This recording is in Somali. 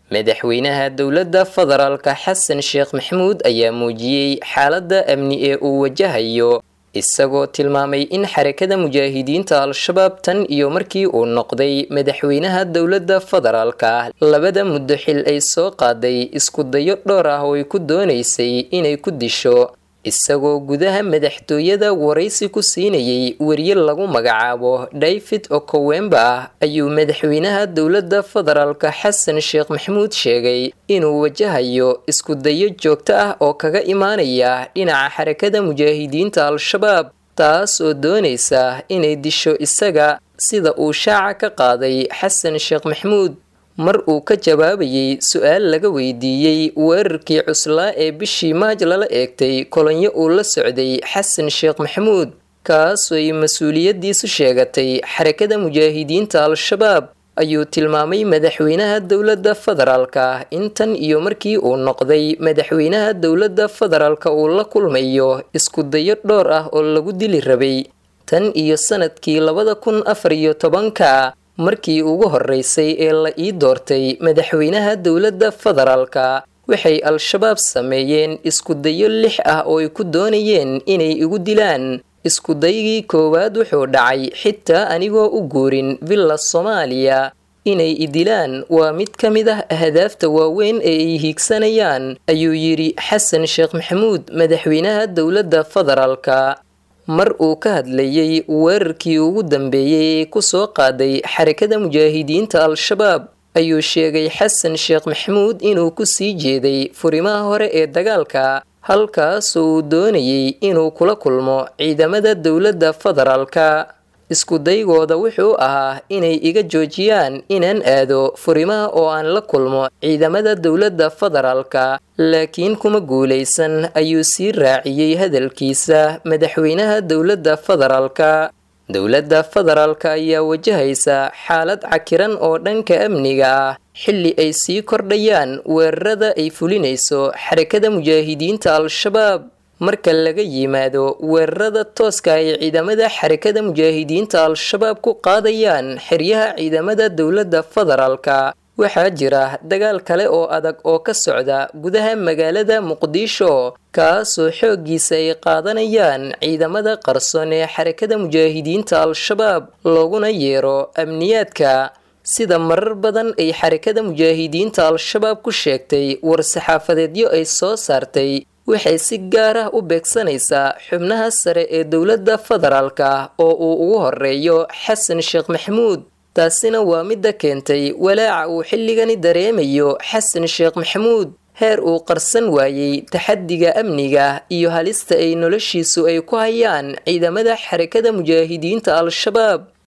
madaxweynaha dowladda federaalka xasan sheekh maxamuud ayaa muujiyey xaaladda amni ee uu wajahayo isagoo tilmaamay in xarakada mujaahidiinta al-shabaab tan iyo markii uu noqday madaxweynaha dowladda federaalka labada muddo xil ay soo qaaday isku dayo dhowr ah oo ay ku doonaysay inay ku disho isagoo gudaha madaxtooyada waraysi ku siinayay weriye lagu magacaabo david okowemba ayuu madaxweynaha dowladda federaalka xasan sheekh maxamuud sheegay inuu wajahayo isku dayo joogto ah oo kaga imaanaya dhinaca xarakada mujaahidiinta al-shabaab taas oo doonaysa inay disho isaga sida uu shaaca ka qaaday xasan sheekh maxamuud mar uu ka jawaabayay su-aal laga weydiiyey weerarkii cuslaa ee bishii maaj lala eegtay kolonyo uu la socday xasan sheekh maxamuud kaasoo ay mas-uuliyaddiisu sheegatay xarakada mujaahidiinta al-shabaab ayuu tilmaamay madaxweynaha dowladda federaalka intan iyo markii uu noqday madaxweynaha dowladda federaalka uu la kulmayo isku dayo dhowr ah oo lagu dili rabay tan iyo sanadkii labada kun afar iyo tobanka markii ugu horeysay ee la ii doortay madaxweynaha dowladda federaalka waxay al-shabaab sameeyeen iskudayo lix ah oo ay ku doonayeen inay igu dilaan iskudaygii koowaad wuxuu dhacay xitaa anigoo u guurin villa soomaaliya inay idilaan waa mid ka mid ah ahdaafta waaweyn ee ay hiigsanayaan ayuu yidhi xasan sheekh maxamuud madaxweynaha dowladda federaalka mar uu ka hadlayey weerarkii ugu dambeeyey ee kusoo qaaday xarakada mujaahidiinta al-shabaab ayuu sheegay xasan sheekh maxamuud inuu ku sii jeeday furimaha hore ee dagaalka halkaasoo uu doonayey inuu kula kulmo ciidamada dowladda federaalka iskudaygooda wuxuu ahaa inay iga joojiyaan inaan aado furimaha oo aan la kulmo ciidamada dowladda federaalka laakiin kuma guulaysan ayuu sii raaciyey hadalkiisa madaxweynaha dowladda federaalka dowladda federaalka ayaa wajahaysa xaalad cakiran oo dhanka amniga ah xilli ay sii kordhayaan weerarada ay fulinayso xarakada mujaahidiinta al-shabaab marka laga yimaado weerarada tooska ay ciidamada xarakada mujaahidiinta al-shabaab ku qaadayaan xeryaha ciidamada dowladda federaalka waxaa jira dagaal kale oo adag oo ka socda gudaha magaalada muqdisho kaasoo xooggiisa ay qaadanayaan ciidamada qarsoon ee xarakada mujaahidiinta al-shabaab looguna yeero amniyaadka sida marar badan ay xarakada mujaahidiinta al-shabaab ku sheegtay war-saxaafadeedyo ay soo saartay waxay si gaar ah u beegsanaysaa xubnaha sare ee dowladda federaalka oo uu ugu horeeyo xasan sheekh maxamuud taasina waa midda keentay walaaca uu xilligani dareemayo xasan sheekh maxamuud heer uu qarsan waayey taxadiga amniga iyo halista ay noloshiisu ay ku hayaan ciidamada xarakada mujaahidiinta al-shabaab